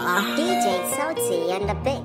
DJ Sauti and the bit.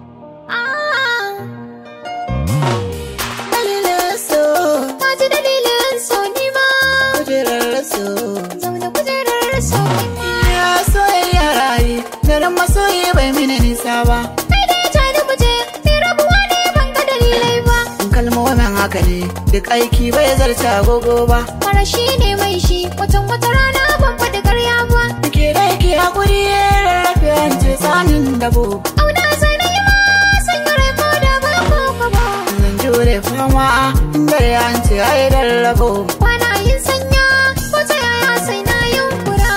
Dalilin so, Ka ji dalilin so ni ma kujerar so. zaune kujerar so ni ma Ya soyayya rayu, daren masoyi bai mini nisa ba. kai dai ja ni muje ni rabuwa ne ban ga dalilai ba Kalmomin haka ne, duk aiki bai zarta agogo ba. fara shi ne mai shi watan wata rana ban faɗi karya ba Ke da yake hakuri ya rarrafe an ce tsanin dabo. auna sai na yi ma sanya rai ko da ba ko ka ba Zan jure fama, inda ya an ce ai rarrabo. kwana yin sanya ko ta yaya sai na yunkura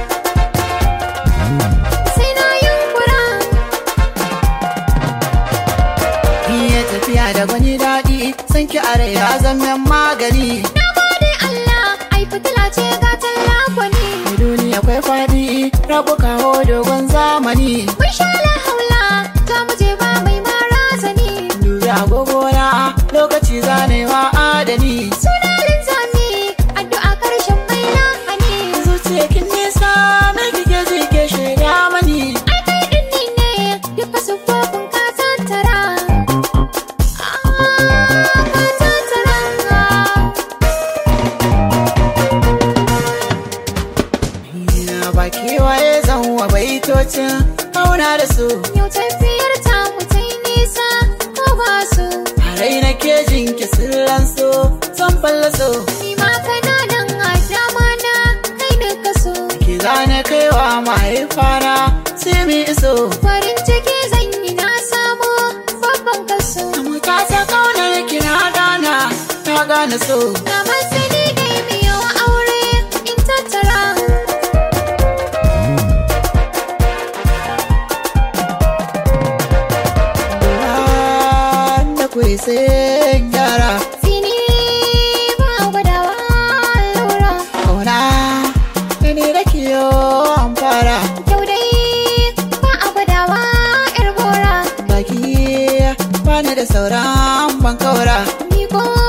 sai na yunkura Iya tafiya da gwani daɗi, san ki are ya zama magani. na gode Allah ai fitila ce ga talla gwani Mai duniya akwai faɗi, rabu kawo dogon zamani. mun sha la haula ta muje ba mai mara zani Dubi agogona, lokaci zanewa adani. suna linzami addu'a karshen mai lahani Zuciya kin nisa, mai kike zike shaida mani. ai kai din ni ne duka sufofin ka tattara Ah, ka tattara Ina ba kewaye zan wa baitocin auna da su. yau tafiyar ta mu ta yi nisa ko ba su Harai na kejin ki sirran so, san fallaso. ni ma kana nan a dama na kai ne ka so Ki zane kaiwa mahaifana, sai mi iso. farin ciki zan yi na samu babban kaso Mu ta ta kaunar ki na gana, na gane so. na masani da yi yawa aure in tattara Da kuri sai gyara, Fini ba gwadawa lura kauna, da ni da kiyo an fara. Yau dai ba a gwadawa yar gora Baki, bani da sauran ban kaura. Miko